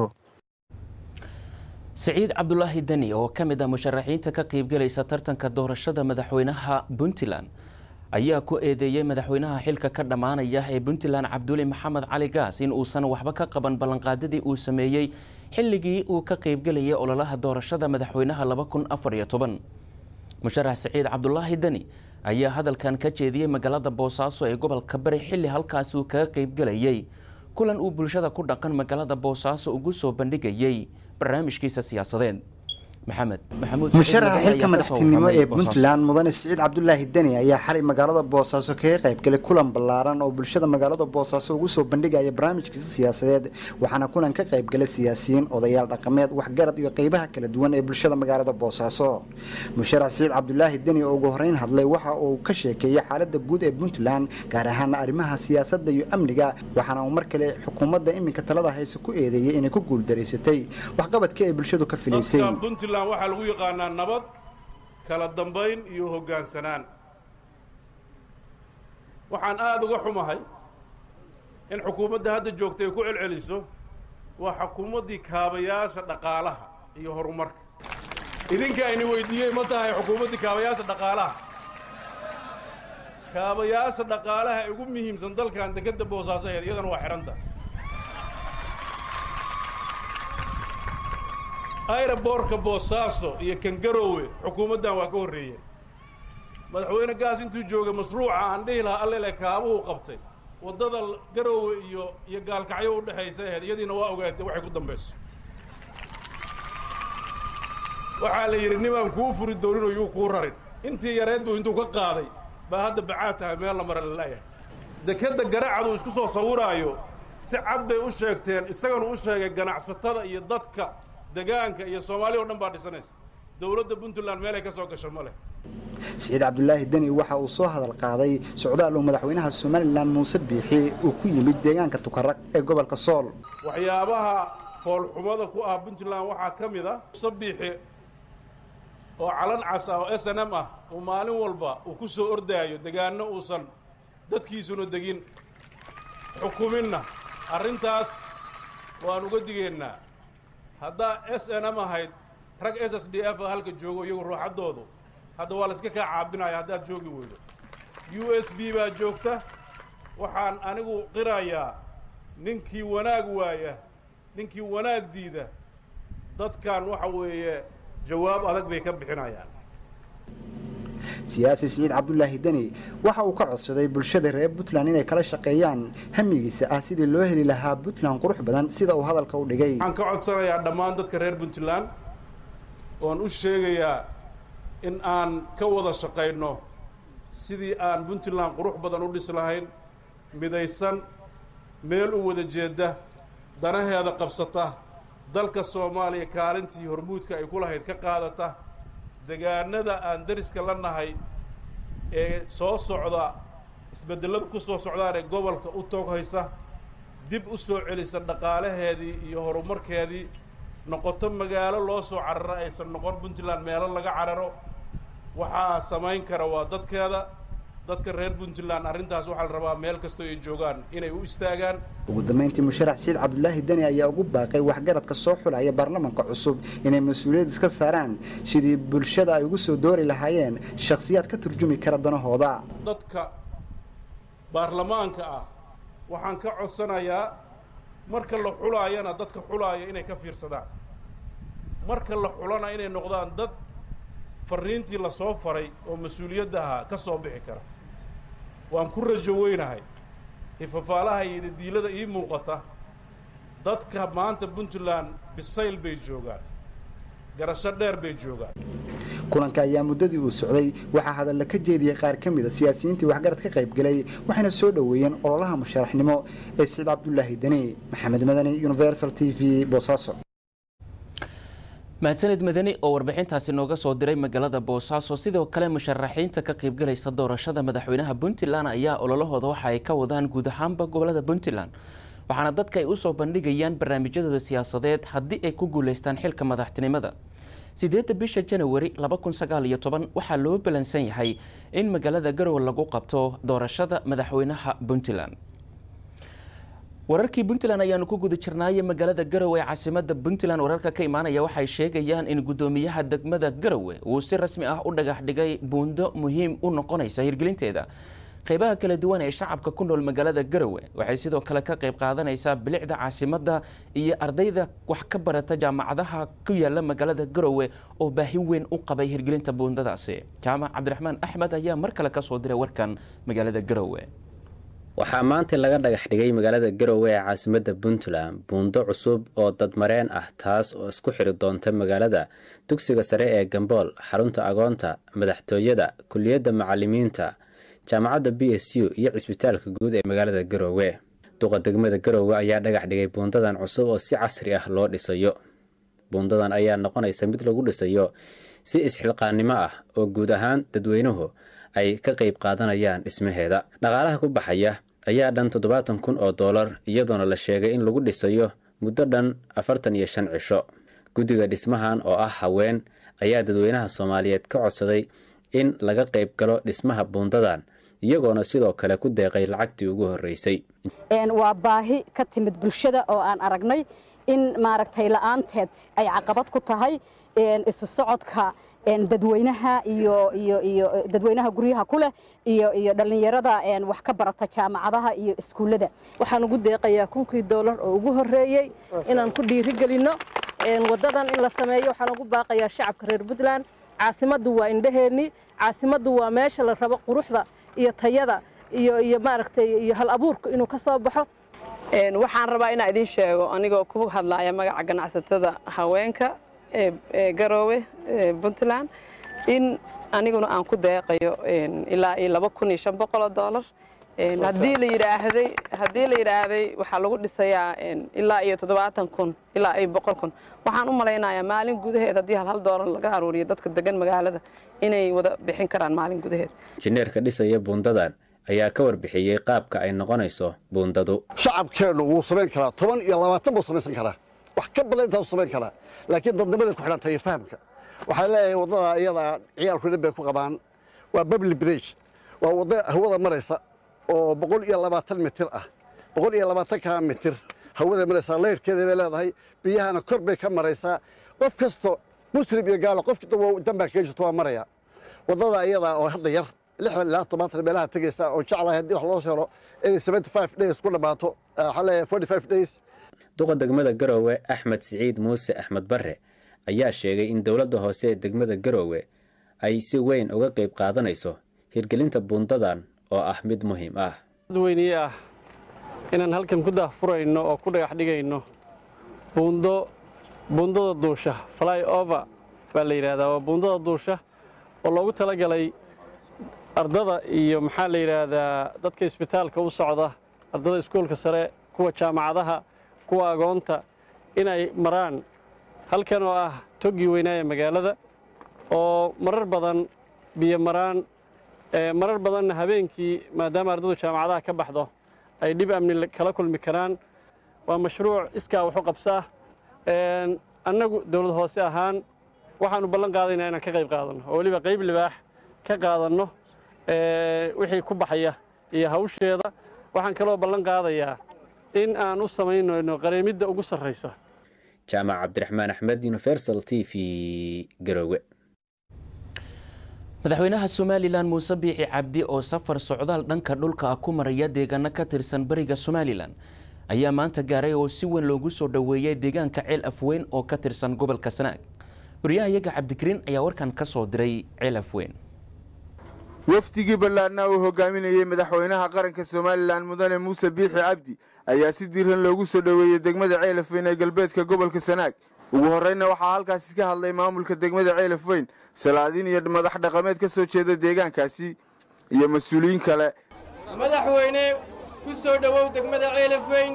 siciid cabdulaahi deni oo ka mid ah musharaxiinta ka qaybgelaysa tartanka doorashada madaxweynaha puntland ayaa ku eedeeyey madaxweynaha xilka ka dhammaanaya ee puntland cabduli maxamed cali gaas in uusan waxba ka qaban ballanqaadadii uu sameeyey xilligii uu ka qaybgelayay ololaha doorashada madaxweynaha musharax siciid cabdulaahi deni ayaa hadalkan ka jeediyey magaalada boosaaso ee gobolka bari xilli halkaas uu kaga qaybgelayay kulan uu bulshada ku dhaqan magaalada boosaaso ugu soo bandhigayey barnaamijkiisa siyaasadeed musharaxa xilka madaxtinimo ee puntland mudane siciid cabdulaahi deni ayaa xalay magaalada boosaaso kaga qaybgalay kulan ballaaran oo bulshada magaalada boosaaso ugu soo bandhigaya barnaamijkiisa siyaasadeed waxaana kulan ka qaybgalay siyaasiyiin odayaal dhaqameed waxgarad iyo qeybaha kala duwan ee bulshada magaalada boosaaso musharax siciid cabdulaahi deni oo ugu horeyn hadlay waxa uu ka sheekeeyey xaalada guud ee puntland gaar ahaan arrimaha siyaasadda iyo amniga waxaana uu mar kale xukuumadda iminka talada hayse ku eedeeyey inay ku guuldareysatay waxqabadka ay bulshadu ka filaysay puntland waxaa lagu yaqaanaa nabad kala dambayn iyo hoggaansanaan waxaan aada uga xumahay in xukuumadda hadda joogta ay ku celceliso waa xukuumaddii kaabayaasha dhaqaalaha iyo horumarka idinka ayni weydiiyey ma tahay xukuumaddii kaabayaasha dhaqaalaha kaabayaasha dhaqaalaha ee ugu muhiimsan dalkan dekedda boosaaso aheed iyadana waa xidhanta ayraboorka boosaaso iyo kangaroowe xukuumaddan waa ka horreeyeen madaxweyne gaas intuu joogay mashruuca aan dhihi lahaa allele kaabuhu qabtay waddada garoowe iyo iyo gaalkacyo u dhexaysa aheyd iyadiina waa ogaatay waxay ku dambayso waxaa la yidhi nimaan kuu furi doonin oo yuu kuu rarin intii yareed buu intuu ka qaaday baa hadda bacaad tahay meel la mara lalayahay dekedda garacadu isku soo sawiraayo si cad bay u sheegteen isagana u sheegay ganacsatada iyo dadka degaanka iyo soomaaliya o dhan baa dhisanaysa dowladda puntland meel ay ka soo gasho ma leh siciid cabdulaahi deni waxa uu soo hadal qaaday socdaal uu madaxweynaha somalilan muuse biixi uu ku yimid deegaanka tukaraq ee gobolka sool waxyaabaha foolxumada ku ah puntland waxaa ka mid ah muuse biixi oo calan cas ah oo s n m ah uu maalin walba uu ku soo ordaayo degaano uusan dadkiisuna degin xukuminna arrintaas waan uga digaynaa haddaa s n m ahayd rag s s d f halka joogo iyagu ruuxaddoodu hadda waa la iska kaa caabinaya haddaad joogi weydo u s b baa joogta waxaan anigu qirayaa ninkii wanaag waaya ninkii wanaag diida dadkan waxa weeye jawaab adag bay ka bixinayaan siyaasi siciid cabdulaahi deni waxa uu ka codsaday bulshada reer puntland inay kala shaqeeyaan hamigiisa ah sidii loo heli lahaa puntland qurux badan sida uu hadalka u dhigay waxaan ka codsanayaa dhammaan dadka reer puntland oon u sheegayaa in aan ka wada shaqayno sidii aan puntland qurux badan u dhis lahayn midaysan meel u wada jeeda danaheeda qabsata dalka soomaaliya kaalintii hormuudka ay ku lahayd ka qaadata degaanada aan dariska la nahay ee soo socda isbedellada ku soo socdaan ee gobolka u tooghaysa dib u soo celisa dhaqaalaheedii iyo horumarkeedii noqoto magaalo loo soo cararo aysan noqon puntland meelo laga cararo waxaa samayn kara waa dadkeeda dadka reer puntland arrintaas waxaa la rabaa meel kastoo ay joogaan inay u istaagaan ugu dambeyntii musharax saciid cabdulaahi deni ayaa ugu baaqay waxgaradka soo xulaya baarlamaanka cusub inay mas-uuliyad iska saaraan sidii bulshada ay ugu soo doori lahaayeen shakhsiyaad ka turjumi kara danahooda dadka baarlamaanka ah waxaan ka codsanayaa marka la xulaayana dadka xulaaya inay ka fiirsadaan marka la xulana inay noqdaan dad fariintii lasoo faray oo mas-uuliyadda ahaa ka soo bixi kara waan ku rajo weynahay hifafaalaha iyo diilada ii muuqata dadka maanta puntland bisayl bay joogaan garasho dheer bay joogaan kulanka ayaa muddadii uu socday waxaa hadalla ka jeediyey qaar ka mid a siyaasiyiintii waxgarad ka qaybgalay waxayna soo dhoweeyeen ololaha musharaxnimo ee saciid cabdulaahi deni maxamed madani universal t v boosaaso mahadsanid madani oo warbixintaasi nooga soo diray magaalada boosaaso sidoo kale musharaxiinta ka qaybgalaysa doorashada madaxweynaha puntland ayaa ololahooda waxa ay ka wadaan guud ahaanba gobolada puntland waxaana dadka ay usoo bandhigayaan barnaamijyadooda siyaasadeed haddii ay ku guuleystaan xilka madaxtinimada sideedda bisha janawari waxaa loo balansan yahay in magaalada garowe lagu qabto doorashada madaxweynaha puntland wararkii puntland ayaanu ku guda jirnaaye magaalada garowe ee caasimada puntland wararka ka imaanaya waxay sheegayaan in gudoomiyaha degmada garowe uu si rasmi ah u dhagax dhigay buundo muhiim u noqonaysa hirgelinteeda qeybaha kala duwan ee shacabka ku nool magaalada garowe waxay sidoo kale ka qayb qaadanaysaa bilicda caasimada iyo ardayda wax ka barata jaamacadaha ku yaala magaalada garowe oo baahi weyn u qabay hirgelinta buundadaasi jaamac cabdiraxmaan axmed ayaa mar kale kasoo diray warkan magaalada garowe waxaa maanta laga dhagax dhigay magaalada garowe ee caasimada puntland buundo cusub oo dadmareen ah taas oo isku xiri doonta magaalada dugsiga sare ee gambool xarunta agoonta madaxtooyada kuliyadda macalimiinta jaamacadda b s u iyo cisbitaalka guud ee magaalada garowe duqa degmada garowe ayaa dhagax dhigay buundadan cusub oo si casri ah loo dhisayo buundadan ayaa noqonaysa mid lagu dhisayo si isxilqaannimo ah oo guud ahaan dadweynuhu ay ka qayb qaadanayaan dhismaheeda dhaqaalaha ku baxaya ayaa dhan toddobaatan kun oo doolar iyadoona la sheegay in lagu dhisayo muddo dhan afartan iyo shan cisho guddiga dhismahan oo ah haween ayaa dadweynaha soomaaliyeed ka codsaday in laga qayb galo dhismaha buundadan iyagoona sidoo kale ku deeqay lacagtii ugu horreysay waa baahi ka timid bulshada oo aan aragnay in maaragtay la'aanteed ay caqabad ku tahay isu socodka dadweynaha iyo iyo iyo dadweynaha guryaha ku leh iyo iyo dhallinyarada wax ka barata jaamacadaha iyo iskuullada waxaan ugu deeqayaa kunkii doolar oo ugu horreeyey inaan ku dhiirigelinno waddadan in la sameeyo waxaan ugu baaqayaa shacabka reer puntland caasimaddu waa indhaheenni caasimaddu waa meesha la rabo quruxda iyo tayada iyo iyo maaragtay iyo hal abuurka inuu ka soo baxo waxaan rabaa inaan idiin sheego anigoo ku hadlaaya magaca ganacsatada haweenka ee garoowe puntland in aniguna aan ku deeqayo ilaa iyo laba kun iyo shan boqol oo doolar haddii la yidhaahday haddii la yidhaahday waxaa lagu dhisayaa ilaa iyo toddobaatan kun ilaa iyo boqol kun waxaan u malaynayaa maalin gudaheed haddii hal hal doolar laga aruuriyo dadka degan magaalada inay wada bixin karaan maalin gudaheed injineerka dhisaya buundadan ayaa ka warbixiyey qaabka ay noqonayso buundadu shacabkeennu wuu samayn karaa toban iyo labaatan buu samaysan karaa wax ka badan intaasuu samayn karaa laakiin dadnimaday ku xidhan tahay fahamka waxaa leeyahay waddada iyada ciyaalku dhan bay ku qabaan waa babli bridge waa waddo hawada maraysa oo boqol iyo labaatan mitir ah boqol iyo labaatanka mitir hawada maraysaa layrkeeda bay leedahay biyahana kor bay ka maraysaa qof kasto muslim iyo gaalo qof kasta dambaa kaga jirto waa maraya waddada iyada oo hadda yar lixdan ilaa tobantan meelaha tegaysa oo jeclahay haddii wax loo helo inay seventy five days ku dhammaato waxaa leeyahay forty five days duqa degmada garowe axmed siciid muuse axmed barre ayaa sheegay in dowladda hoose ee degmada garowe ay si weyn uga qayb qaadanayso hirgelinta buundadan oo ah mid muhiim ah dadweyniye ah inaan halkan ku daahfurayno oo ku dhagax dhigayno buundo buundada duusha fly over baa la yidhaahdaa waa buundada duusha oo loogu talagalay ardada iyo maxaa la yidhaahdaa dadka isbitaalka u socda ardada iskuolka sare kuwa jaamacadaha kuwa agoonta inay maraan halkan oo ah toggii weynaaya magaalada oo marar badan biyo maraan marar badanna habeenkii maadaama ardadu jaamacadaha ka baxdo ay dhib amni kala kulmi karaan waa mashruuc iskaa waxu qabsaa annagu dowlad hoose ahaan waxaannu ballan qaadaynaa inaan ka qayb qaadanno oo weliba qayb libaax ka qaadanno wixii ku baxaya iyo hawsheeda waxaan kaloo ballan qaadayaa in aan u samaynayno qareemidda ugu sarraysa jaamac cabdiraxmaan axmed universal t v garoowe madaxweynaha somalilan muuse biixi cabdi oo safar socdaal dhanka dhulka ah ku maraya deegaano ka tirsan bariga somalilan ayaa maanta gaaray oo si weyn loogu soo dhoweeyay deegaanka ceel afweyn oo ka tirsan gobolka sanaag wariyahayaga cabdikariin ayaa warkan ka soo diray ceel afweyn wafdigii ballaadna uu hogaaminayey madaxweynaha qaranka somalilan mudane muuse biixi cabdi ayaa si diiran loogu soo dhoweeyey degmada ceelafweyn ee galbeedka gobolka sanaag ugu horreynna waxaa halkaasi ka hadlay maamulka degmada ceelafweyn salaadiin iyo madax dhaqameed ka soo jeeda deegaankaasi iyo mas-uuliyiin kale madaxweyne ku soo dhowow degmada ceelafweyn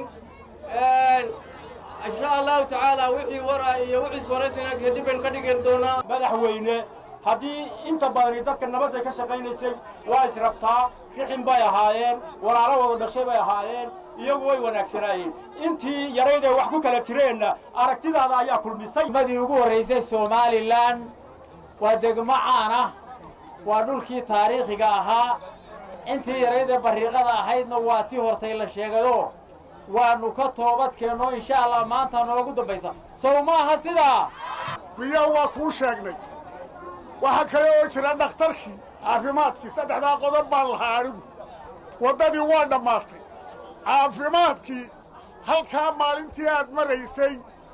insha allahu tacaala wixii wara iyo wixis waraysana kadib baynu ka dhigi doonaa madaxweyne haddii inta badani dadka nabadda ka shaqaynaysay waa israbtaa rixin bay ahaayeen walaalo wada dhashay bay ahaayeen iyagu way wanaagsanaayeen intii yaraydee wax ku kala jireenna aragtidaada ayaa kulmisay madii ugu horraysay somalilan waa degmo caan ah waa dhulkii taariikhiga ahaa intii yaraydee barriiqada ahaydna waa tii hortay la sheegayo waannu ka toobadkeenno insha allah maanta noogu dambaysa sow maaha sidaa biyo waa kuu sheegnay waxaa kale oo jira dhakhtarkii caafimaadkii saddexdaa qodob baan lahaa anigu waddadii waa dhammaatay caafimaadkii halkaa maalintii aad maraysay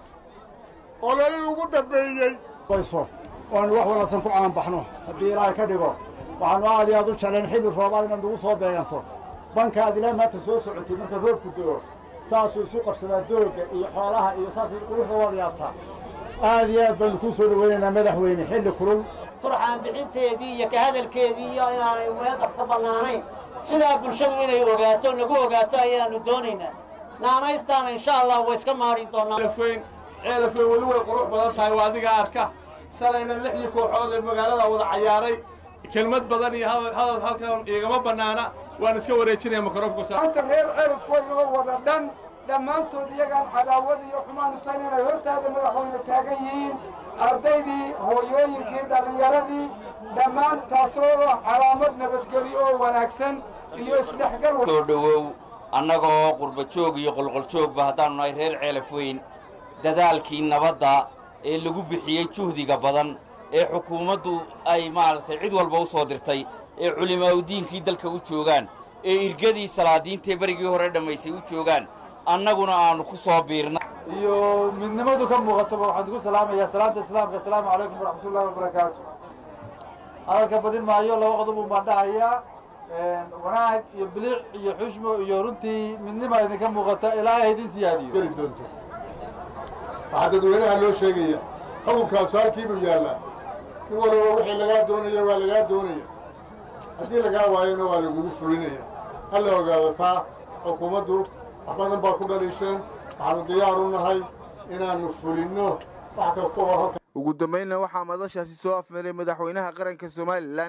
ololii ugu dambeeyey bayso waanu wax wanaagsan ku caanbaxno haddii ilaahay ka dhigo waxaannu aad iyo aad u jeclayn xilli roobaad inaad nagu soo deeganto banka aad ilaa maanta soo socotay marka roobku do'o saasuu isu qabsadaa doogga iyo xoolaha iyo saasay quruxda waad yaabtaa aad iyo aad baanu kuu soo dhowaynaynaa madaxweyne xilli kulul turxaan bixinteedii iyo ka hadalkeedii iyo inaanay weedar ka bannaanayn sidaa bulshadu inay ogaato nagu ogaato ayaannu doonaynaa naanaystaana insha allah way iska maari doonaa ceelafweyn ceelafweyn weli way qurux badan tahay waa adiga arka shalayna lixdii kooxood ee magaalada wada cayaaray kelmad badan iyo hadal halkan igama bannaana waan iska wareejinaya mikrofka maanta reer ceelafweyn oo wada dhan dhammaantood iyagaan cadaawad iyo xumaan isan inay hortaada madaxweyne taagan yihiin ardaydii hooyooyinkii dhallinyaradii dhammaan taasoo calaamad nabadgelyo oo wanaagsan iyo isdhexgal soo dhowow annagoo qurba joog iyo qolqoljoogba haddaannu nahay reer ceelafweyn dadaalkii nabadda ee lagu bixiyey juhdiga badan ee xukuumaddu ay maaragtay cid walba u soo dirtay ee culimaaudiinkii dalka u joogaan ee irgadii salaadiintee berigii hore dhammaysay u joogaan annaguna aannu ku soo biirna iyo midnimadu ka muuqataba waxaan ku salaamayaa salaanta islaamka asalaamu calaykum waraxmatullaahi wabarakaatu hadalka badin maayo laba qodob un baan dhahayaa wanaag iyo bilic iyo xushmo iyo runtii midnima idinka muuqata ilaahay idin siyaadiyo geli doonto waxaa dadweynaha loo sheegaya xukunkaasu halkiibuu yaallaa in waliba wixii lagaa doonaya waa lagaa doonaya haddii lagaa waayona waa lagugu fulinaya ha la ogaado taa xukuumaddu wax badan baa ku dhaliisheen waxaanu diyaar u nahay inaannu fulinno wax kasta oo halka ugu dambaynna waxaa madashaasi soo afmaray madaxweynaha qaranka somalilan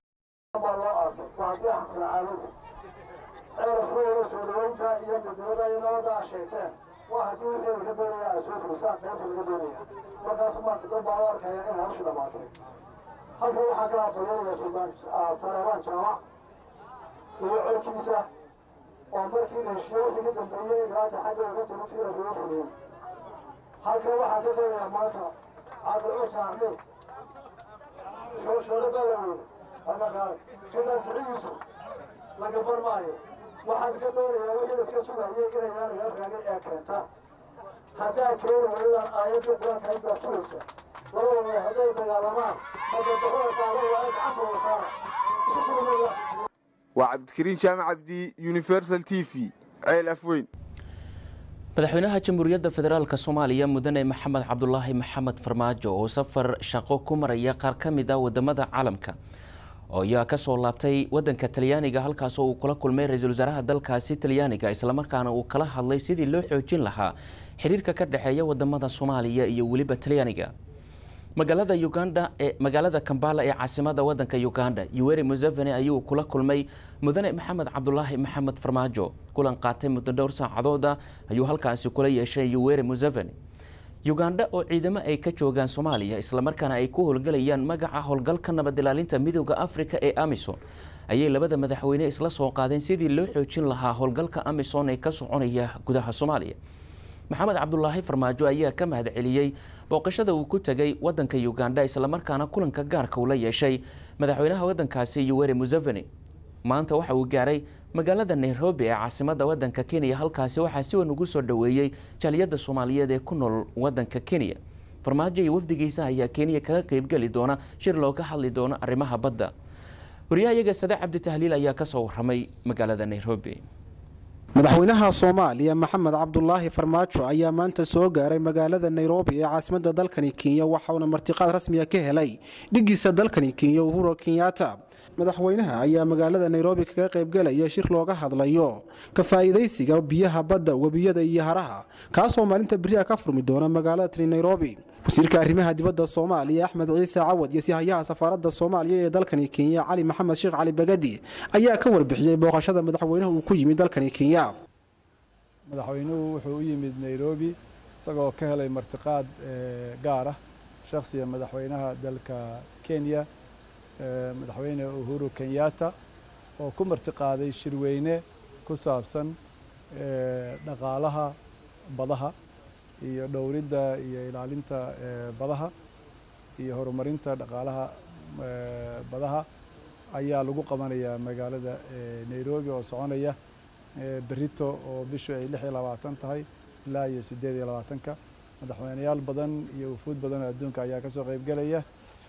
ceelafweyn soo dhaweynta iyo midnimada iyo nabadda a sheegteen waa haddii wixii laga doonaya ay soo fulisaan qaybta laga doonaya markaas marka dad baa u arkaya in hawshu dhammaatay halkan waxaa ka aqbalyanaya suldaan saleebaan jaamac iyo colkiisa oo markii la heshiiyo wixii ka dambeeyey dhibaata xagga uga timid sida lagu fuliyey halkan waxaa ka doonaya maanta cabdilcusha axmed shooshoole balaweyne halmaqaale suldaan siciid yuusuf la gaban maayo waxaan ka doonayaa wixii dadka sugayay inay yaanaga raagay ee keenta haddaa keeni waydan aayadda qur-aanka intaa fulaysa labada way hadday dagaalamaan madadaxoda qaado waa in gacantooda saara isu tulimaya waa cabdikariin jaamac cabdi universal t v ceel afweyn madaxweynaha jamhuuriyadda federaalk soomaaliya mudane maxamed cabdulaahi maxamed farmaajo oo safar shaqo ku maraya qaar ka mid ah wadamada caalamka oo ayaa kasoo laabtay wadanka talyaaniga halkaasoo uu kula kulmay ra-iisul wasaaraha dalkaasi talyaaniga islamarkaana uu kala hadlay sidii loo xoojin lahaa xiriirka ka dhexeeya wadamada soomaaliya iyo weliba talyaaniga magaalada uganda ee magaalada kambala ee caasimada wadanka uganda yuweri museveni ayuu kula kulmay mudane maxamed cabdulaahi maxamed farmaajo kulan qaatay muddo dhowr saacadooda ayuu halkaasi kula yeeshay yuweri museveni uganda oo ciidamo ay ka joogaan soomaaliya islamarkaana ay ku howlgelayaan magaca howlgalka nabad ilaalinta midooda afrika ee amison ayay labada madaxweyne isla soo qaadeen sidii loo xoojin lahaa howlgalka amisom ee ka soconaya gudaha soomaaliya maxamed cabdulaahi farmaajo ayaa ka mahad celiyey booqashada uu ku tegay wadanka uganda islamarkaana kulanka gaarka uu la yeeshay madaxweynaha wadankaasi yuweri museveni maanta waxa uu gaaray magaalada nairobi ee caasimadda wadanka kenya halkaasi waxaa si weyn ugu soo dhoweeyey jaaliyadda soomaaliyeed ee ku nool wadanka kenya farmaajo iyo wafdigiisa ayaa kenya kaga qeybgeli doona shir looga hadli doono arrimaha badda wariyahayaga sade cabdi tahliil ayaa kasoo waramay magaalada nairobi madaxweynaha soomaaliya maxamed cabdulaahi farmaajo ayaa maanta soo gaaray magaalada nairobi ee caasimadda dalkani kenya waxauna martiqaad rasmiga ka helay dhigiisa dalkani kenya uhuro kenyatta madaxweynaha ayaa magaalada nairobi kaga qaybgelaya shir looga hadlayo ka faa'iidaysiga biyaha badda webiyada iyo haraha kaasoo maalinta beriha ka furmi doona magaalada tani nairobi wasiirka arrimaha dibadda soomaaliya axmed ciise cawad iyo sihayaha safaaradda soomaaliya ee dalkani kenya cali maxamed sheekh cali bagadi ayaa ka warbixiyey booqashada madaxweynaha uu ku yimid dalkani kenya madaxweynuhu wuxuu u yimid nairobi isagoo ka helay martiqaad gaar ah shakhsiga madaxweynaha dalka kenya madaxweyne uhuru kenyatta oo ku martiqaaday shirweyne ku saabsan dhaqaalaha badaha iyo dhowridda iyo ilaalinta badaha iyo horumarinta dhaqaalaha badaha ayaa lagu qabanayaa magaalada nairobi oo soconaya berito oo bishu ay lix iyo labaatan tahay ilaa iyo siddeed iyo labaatanka madaxweyneyaal badan iyo wufuud badan oo adduunka ayaa kasoo qaybgelaya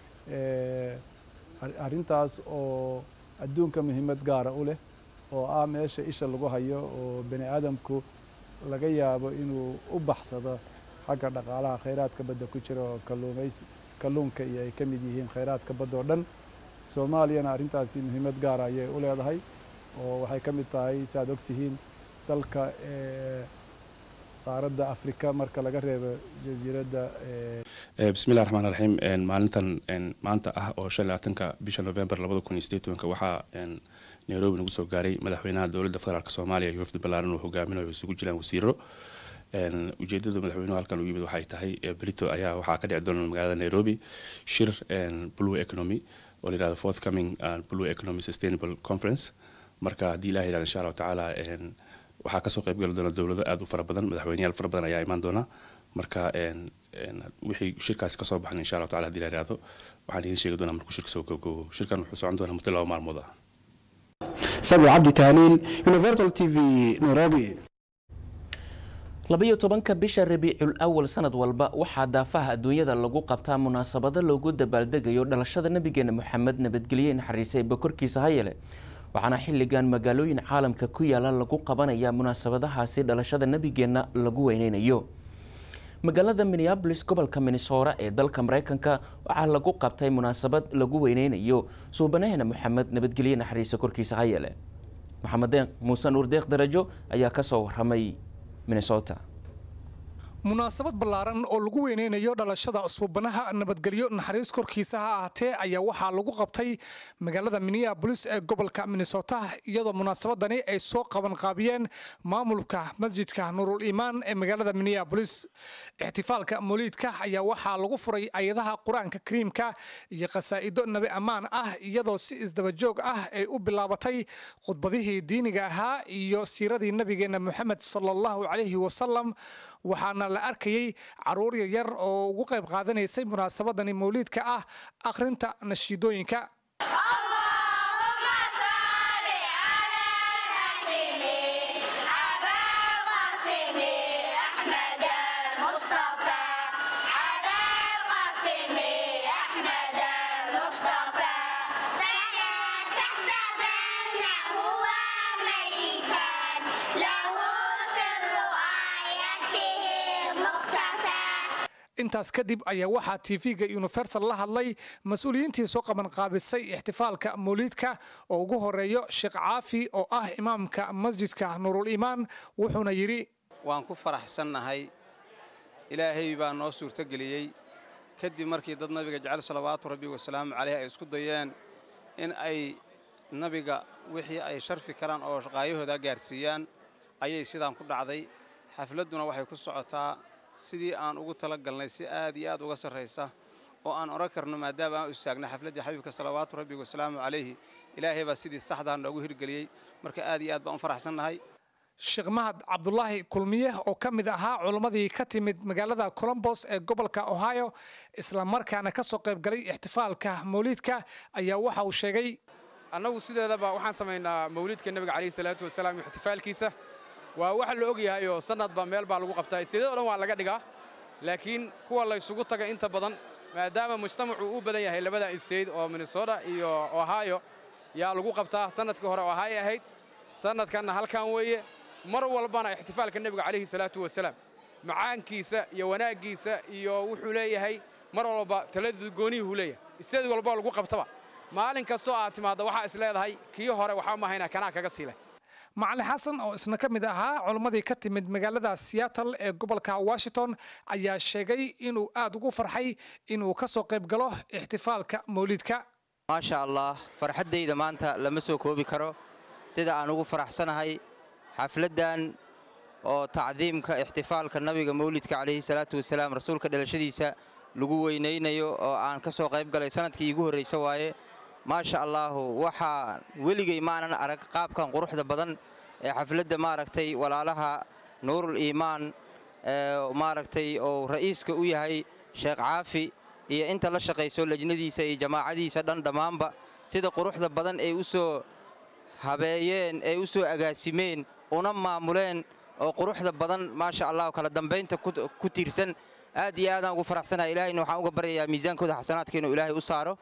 arrintaas oo adduunka muhiimad gaara u leh oo ah meesha isha lagu hayo oo bani aadamku laga yaabo inuu u baxsado xagga dhaqaalaha khayraadka badda ku jira oo kalluumaysi kalluunka iyo ay ka mid yihiin khayraadka badda oo dhan soomaaliyana arrintaasi muhiimad gaara ayay u leedahay oo waxay ka mid tahay si aad ogtihiin dalka qaaradda afrika marka laga reebo jasiiradda bismillahi raxmaan raxiim maalintan maanta ah oo shan labaatanka bisha november labada kun iyo sideed tobanka waxaa nairobi nagu soo gaaray madaxweynaha dowladda federaalk soomaaliya iyo wafdi ballaaran uu hogaaminayo isugu jiraan wasiiro ujeedada madaxweynuhu halkan u yimid waxay tahay brito ayaa waxaa ka dhici doona magaalada nairobi shir blue economy oo la yirahdo forthcoming blue economy sustainable conference marka haddii ilaha yidhahdo insha allahu tacaala waxaa kasoo qaybgali doona dowlado aada u fara badan madaxweyneyaal fara badan ayaa imaan doona marka wixii shirkaasi kasoo baxan insha allahu tacala hadii la yidhahdo waxaan idiin sheegi doonaa markuu shirka soo gabgabo shirkan wuxuu socon doonaa muddo laba maalmood ah sabi cabdi tahliil universal t v nairobi labayo tobanka bisha rabiicul awal sanad walba waxaa daafaha adduunyada lagu qabtaa munaasabado loogu dabaaldegayo dhalashada nabigeena moxamed nabadgelye naxariisay bakorkiisa hayele waxaana xilligan magaalooyin caalamka ku yaala lagu qabanaya munaasabadahaasi dhalashada nebigeenna lagu weyneynayo magaalada minneabolis gobolka minnesora ee dalka mareykanka waxaa lagu qabtay munaasabad lagu weyneynayo suubanaheena moxamed nabadgelye naxariisa korkiisa hayele maxamed deeq muuse nuur deeq darajo ayaa kasoo waramay minnesota munaasabad ballaaran oo lagu weyneynayo dhalashada suubanaha nabadgelyo naxariis korkiisa ha ahaatee ayaa waxaa lagu qabtay magaalada minneabolis ee gobolka minnesota iyadoo munaasabadani ay soo qabanqaabiyeen maamulka masjidka nuurul iimaan ee magaalada minneabolis ixtifaalka mawliidka ayaa waxaa lagu furay ayadaha qur-aanka kariimka iyo khasaa'ido nabi ammaan ah iyadoo si isdabajoog ah ay u bilaabatay khudbadihii diiniga ahaa iyo siiradii nabigeena moxamed sala allahu calayhi wasalam waxaana la arkayay caruur yaryar oo ugu qayb qaadanaysay munaasabadani mawliidka ah akhrinta nashiidooyinka intaas kadib ayaa waxaa tv-ga universal la hadlay mas-uuliyiintii soo qabanqaabisay ixtifaalka mawliidka oo ugu horeeyo sheekh caafi oo ah imaamka masjidka nuurul iimaan wuxuuna yidhi waan ku faraxsannahay ilaahay baa noo suurtogeliyey kadib markii dad nabiga jecel salawaatu rabbi wasalaamu caleyh ay isku dayeen in ay nabiga wixii ay sharfi karaan oo shaqaayahooda gaarsiiyaan ayay sidaan ku dhacday xafladduna waxay ku socotaa sidii aan ugu tala galnay si aad iyo aad uga sarraysa oo aan odhan karno maadaama aan u istaagna xafladdii xabiibka salawaatu rabbi wasalaamu calayhi ilaahay baa sidii saxdaa noogu hirgeliyey marka aad iyo aad baan u faraxsannahay sheekh mahad cabdulaahi kulmiye oo ka mid ahaa culimmadii ka timid magaalada colombos ee gobolka ohio islamarkaana ka soo qaybgalay ixtifaalka mawliidka ayaa waxa uu sheegay annagu sideedaba waxaan samaynaa mawliidka nebiga calayhi salaatu wasalaam iyo ixtifaalkiisa waa wax la ogyahay oo sanadba meel baa lagu qabtaa sidee o dhan waa laga dhigaa laakiin kuwa laysugu taga inta badan maadaama mujtamacu u badan yahay labada state oo minnesota iyo ohio yaa lagu qabtaa sanadkii hore ohio ahayd sanadkanna halkan weeye mar walbana ixtifaalka nebiga calayhi salaatu wasalaam macaankiisa iyo wanaaggiisa iyo wuxuu leeyahay mar walba taladeedu gooniyuhu leeyahay isteed walba lagu qabtaba maalin kastoo aad timaadda waxaa is leedahay kii hore waxaa mahayna kanaa kaga sii leh macali xasan oo isna ka mid ahaa culimmadii ka timid magaalada seattle ee gobolka washington ayaa sheegay inuu aad ugu farxay inuu ka soo qayb galo ixtifaalka mawliidka maasha allah farxaddayda maanta lama soo koobi karo sida aan ugu faraxsanahay xafladdan oo tacdiimka ixtifaalka nabiga mawlidka calayhi salaatu wasalaam rasuulka dhalashadiisa lagu weynaynayo oo aan ka soo qayb galay sanadkii iigu horraysa waaye maasha allaahu waxaa weligay maanan arag qaabkan quruxda badan ee xafladda maaragtay walaalaha nuurul iimaan maaragtay oo ra'iiska u yahay sheekh caafi iyo inta la shaqayso lejnadiisa iyo jamaacadiisa dhan dhammaanba sida quruxda badan ay u soo habeeyeen ay u soo agaasimeen una maamuleen oo quruxda badan maasha allah kala dambaynta ku tiirsan aad iyo aadaan ugu faraxsanahay ilaahayna waxaan uga baryayaa miisaankooda xasanaadka inuu ilaahay u saaro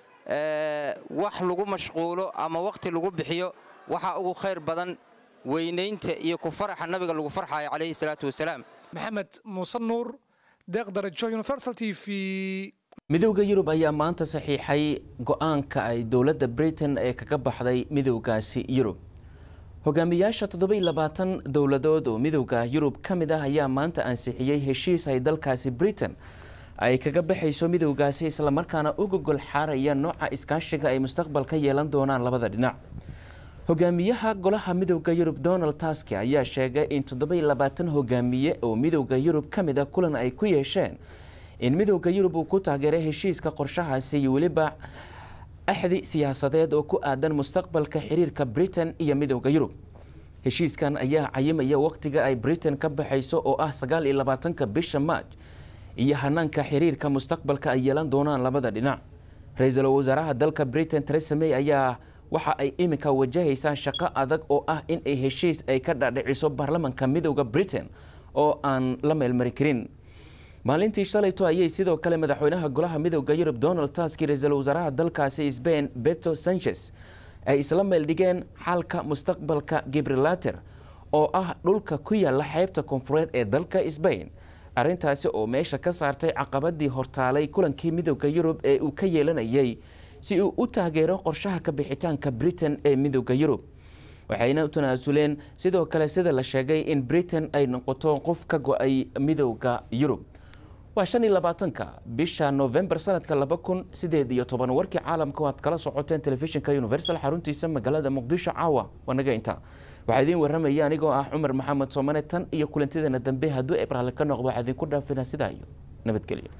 wax lagu mashquulo ama wakhti lagu bixiyo waxaa ugu khayr badan weynaynta iyo ku faraxa nabiga lagu farxayo calayhi salaatu wasalaam maxamed muuse nuur deeq darajo universal t v midowda yurub ayaa maanta saxiixay go-aanka ay dowladda britain ee kaga baxday midowgaasi yurub hogaamiyaasha toddoba iyo labaatan dowladood oo midowda yurub ka mid ah ayaa maanta ansixiyey heshiis ay dalkaasi britain ay kaga baxayso midowgaasi islamarkaana u gogol xaaraya nooca iskaashiga ay mustaqbal ka yeelan doonaan labada dhinac hogaamiyaha golaha midowda yurub donald taski ayaa sheegay in toddoba iyo labaatan hogaamiye oo midowda yurub ka mid a kulan ay ku yeesheen in midowda yurub uu ku taageeray heshiiska qorshahaasi iyo weliba axdi siyaasadeed oo ku aadan mustaqbalka xiriirka britain iyo midowda yurub heshiiskan ayaa cayimaya wakhtiga ay britain ka baxayso oo ah sagaal iyo labaatanka bisha maaj iyo hanaanka xiriirka mustaqbalka ay yeelan doonaan labada dhinac ra-iisul wasaaraha dalka britain teresa may ayaa waxa ay iminka wajahaysaa shaqo adag oo ah in ay heshiis ay ka dhadhiciso baarlamanka midowda britain oo aan la meelmari karin maalintii shalayto ayay sidoo kale madaxweynaha golaha midowda yurub donald taski ra-iisul wasaaraha dalkaasi sbain beto sanchez ay isla meeldhigeen xalka mustaqbalka gibrilater oo ah dhulka ku yaala xeybta koonfureed ee dalka sbain arrintaasi oo meesha ka saartay caqabadii hortaalay kulankii midowda yurub ee uu ka yeelanayay si uu u taageero qorshaha ka bixitaanka britain ee midowda yurub waxayna u tanaasuleen sidoo kale sida la sheegay in britain ay noqoto qof ka go-ay midowda yurub waa shan iyo labaatanka bisha novembar sanadka laba kun sideed iyo toban warkii caalamka waad kala socoteen telefishinka universal xaruntiisa magaalada muqdisho caawa waa naga inta waxaa idiin warramaya anigoo ah cumar maxamed soomane tan iyo kulantideena dambe hadduu ebraale ka noqdo waxaa idinku dhaafinaa sidaa iyo nabadgelyo